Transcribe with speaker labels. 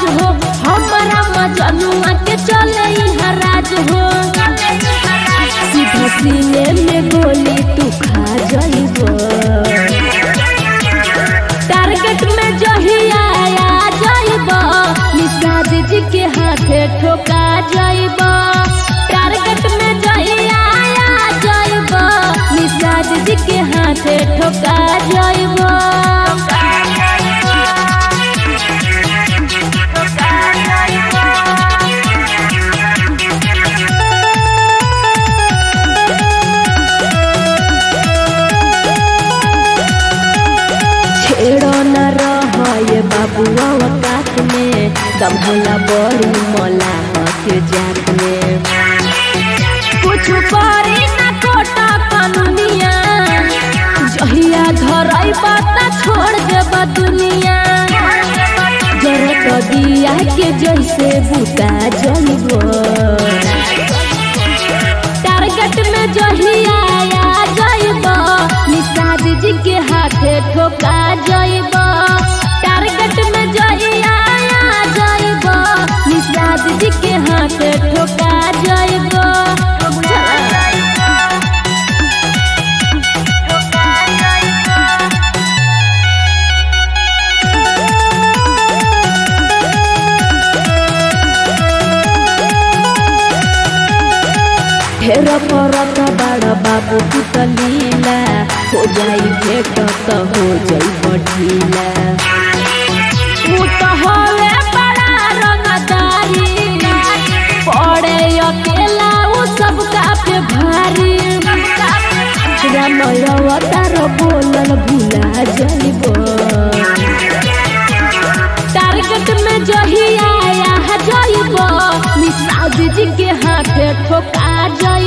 Speaker 1: हो हमारा मजनुआ के चले यहाँ राज हो सीधा सीने में गोली तू खा जाइबो टारगेट में जहिया आ जाइबो निषाद जी के हाथे ठोका जाइबो टारगेट में जहिया आ जाइबो निषाद जी के हाथे ठोका जाइबो छेड़ो न रहे बाबुआ औकात में दम होला बड़ी मला के जात में कुछ करी न कोटा कानूनिया जहिया धरई बाता छोड़ देब दुनिया जरत दिया के जैसे बुता जइबो टारगेट में जहिया आ जाइबो निषाद जी के हाथे ठोका जाइबो टारगेट में जहिया आ जाइबो निषाद जी के हाथे ठोका जाइबो ढेर परत बड़ बाबू पुतलीला हो जाई भेट त हो जाई बढ़ीला ऊ त हवे बड़ा रंगदारी पड़े अकेला ऊ सबका पे भारी रामय अवतार बोलल भुला जाइबो टारगेट में जहिया आ जाइबो निषाद जी के हाथे ठोका जाइबो